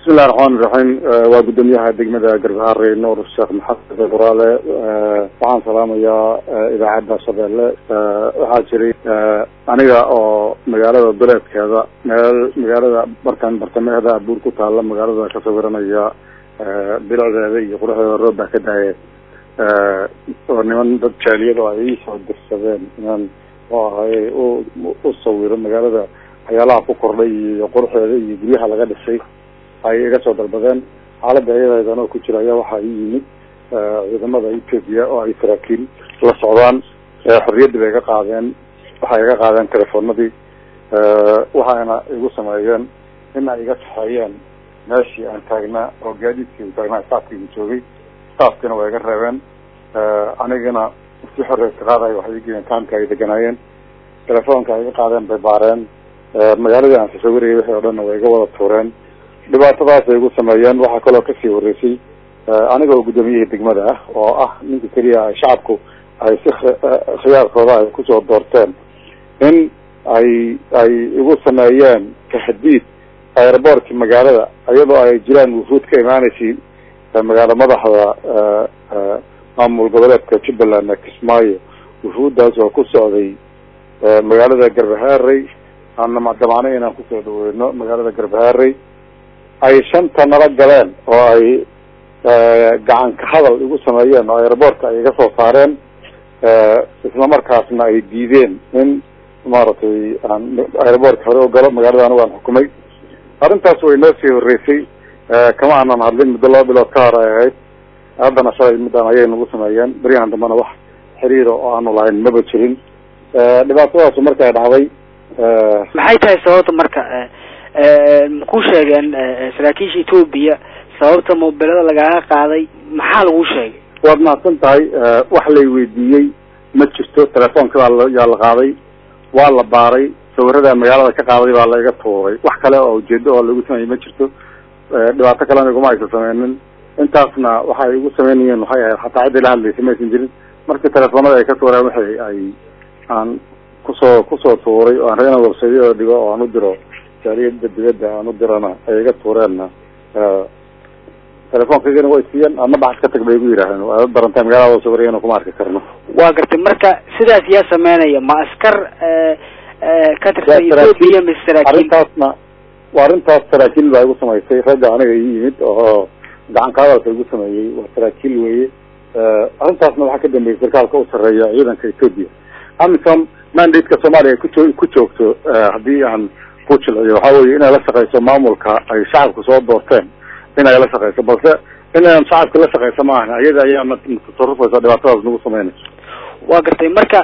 bismillahi raxmaani raxiim waa guddoomiyaha degmada garbaharey nuur sheekh maxamed buraale waxaan salaamayaa idaacadda shabeelle waxaa jiray aniga oo magaalada duleedkeeda meel magaalada markaan bartamaheeda buur ku taalla magaalada ka sawiranaya bilicdeeda iyo quruxdeeda roob baa ka daaya oo niman dad jaaliyad oo ay iisoo dirsadeen inaan oo ahay u u sawiro magaalada waxyaalaha ku kordhay iyo quruxdeeda iyo guryaha laga dhisay ay iga soo dalbadeen xaaladda iyadaydan oo ku jira ayaa waxaa ii yimid ciidamada ethoopia oo ay saraakiil la socdaan xorriyaddii bay iga qaadeen waxay iga qaadeen telefoonadii waxayna igu sameeyeen in ay iga saxeeyeen meeshii aan taagnaa oo gaadiidkii taagnaa staafkiigu joogay staafkiina waa iga reebeen anigana si xorreyska qaadayo waxay igeen kaamka ay deganaayeen telefoonka ay iga qaadeen bay baareen magaaladii aan sasawirayay wixii o dhanna way iga wada tuureen dhibaatadaas ay igu sameeyeen waxaa kaloo kasii horreysay aniga oo guddoomiyihii degmada ah oo ah ninka keliya ay shacabku ay si khiyaarkooda ay kusoo doorteen in ay ay igu sameeyeen taxdiid airboortka magaalada iyadoo ay jiraan wufuud ka imaaneysay magaalo madaxda maamul goboleedka jubbaland kismaayo wufuuddaas oo ku socday magaalada garbaharey aana damaanay inaan kusoo dhaweyno magaalada garbaharey ay shanta nala galeen oo ay gacan ka hadal igu sameeyeen oo airboortka ay iga soo saareen isla markaasna ay diideen in maaragtay aan airboortka hore u galo magaalada anigu aan xukumay arrintaas way noo sii horreysay kama aanan hadlin muddo laba bilood ka hor ay ahayd haddana shalay middan ayay nagu sameeyeen beryahan dambena wax xiriira oo aanu lahayn maba jirin dhibaatadaasu markay dhacday maxay tahay sababta marka ku sheegeen saraakiisha ethoopia sababta mobilada lagaaga qaaday maxaa lagu sheegay waad mahadsan tahay wax lay weydiiyey ma jirto telefoonka baa yaa la qaaday waa la baaray sawirada magaalada ka qaaday baa laiga tuuray wax kale oo ujeedo oo lagu sameeyey ma jirto dhibaato kalena iguma aysan sameynin intaasna waxay igu sameynayeen waxay ahayd xataa ciddii la hadlaysay ma aysan jirin markii telefoonada ay ka tuureen waxay ay aan kusoo kusoo tuuray oo aan reena websaydyada dhigo oo aan u diro jaaliyada dibadda aan u dirana ay iga tuureenna telefoonkaygana way siiyeen adna baxad ka tag bay igu yidhaaheen waa darantay magaalada sawirayana kuma arki karno waa gartay marka sidaas yaa sameynaya ma askar ka tirsan ethoopia mise saraakiil arrintaasna waa arrintaas saraakiil baa igu samaysay ragga aniga ii yimid oo gacan ka hadalka igu sameeyey waa saraakiil weeye arrintaasna waxaa ka dambeeyay sarkaalka u sarreeya ciidanka ethoopia amisom mandate-ka soomaaliya ay kujo ku joogto haddii aan ku jilciyo waxa weye inay la shaqeyso maamulka ay shacabku soo doorteen inay la shaqeyso balse inaynan shacabka la shaqeyso ma ahan ayada ayaa natasarufaysa dhibaatadaas nagu sameynayso waa gartay marka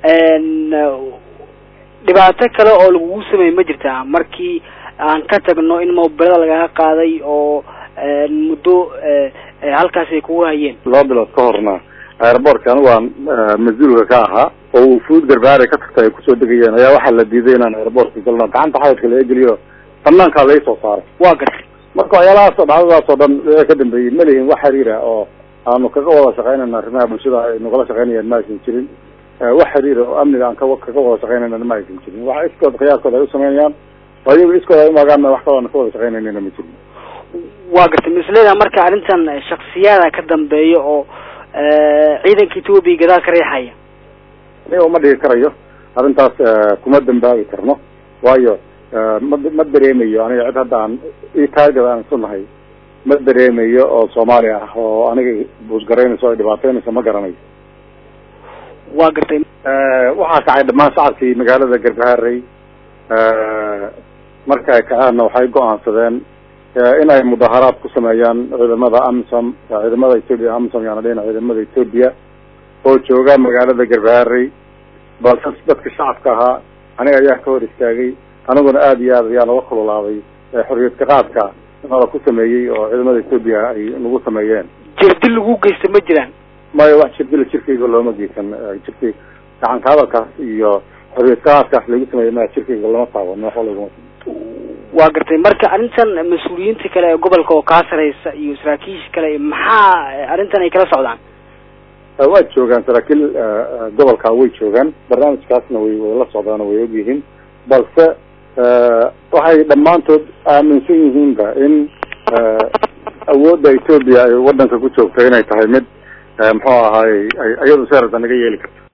dhibaato kale oo lagugu sameeyey ma jirtaa markii aan ka tagno in mobilada lagaga qaaday oo muddo halkaas ay kugu hayeen laba bilood ka horna airboortka anigu aan mas-uulka ka ahaa oo wufuud garbaare ka tagtay ay kusoo degayeen ayaa waxaa la diiday inaan airboortka galno gacanta xaydka laga geliyo banaankaa lai soo saaray waa gartay marka waxyaalahaas oo dhacdadaas oo dhan wixii ka dambeeyey ma lihin wax xiriira oo aanu kaga wada shaqeynayna arrimaha bulshada ay nagala shaqeynayeen ma aysan jirin wax xiriira oo amniga aan ka kaga wada shaqeynayna ma aysan jirin waxa iskood khiyaarkooda ay u sameynayaan oo iyagu iskood ay umaagaan wax kaloo aan ka wada shaqeynaynana ma jirin waa gartay misleeda marka arrintan shaksiyaada ka dambeeya oo ciidanka ethoopia gadaal ka riixaya aniga uma dhigi karayo arrintaas kuma dambaabi karno waayo ma ma dareemayo aniga cid hadda aan itaagada aan isu nahay ma dareemayo oo soomaali ah oo aniga buusgaraynayso ay dhibaateynayso ma garanayo waa gartay waxaa kacay dhammaan shacabkii magaalada garbaharey marka ay kacaanna waxay go-aansadeen in ay mudaharaad ku sameeyaan ciidamada amisom ciidamada ethoopia amisom yaana dhihina ciidamada ethoopia oo jooga magaalada garbaharey balse dadka shacabka ahaa aniga ayaa ka hor istaagay aniguna aada iyo aad ayaa laga kululaaday xorriyad ka qaadka nala ku sameeyey oo ciidamada ethoopia ay nagu sameeyeen jirdil lagu geysta ma jiraan mayo wax jirdila jirkayga looma geysan jirkay gacan ka hadalkaas iyo xorriyad ka qaadkaas lagu sameeyey ma jirkayga lama taabano wax laguma waa gartay marka arrintan mas-uuliyiinta kale ee gobolka oo kaa sareysa iyo saraakiisha kale maxaa arrintan ay kala socdaan waa joogaan saraakiil gobolka way joogaan barnaamijkaasna way way la socdaan oo way ogyihiin balse waxay dhammaantood aaminsan yihiinba in awoodda etoobiya ay wadanka ku joogto inay tahay mid muxuu ahaay iyadu seerada naga yeeli karto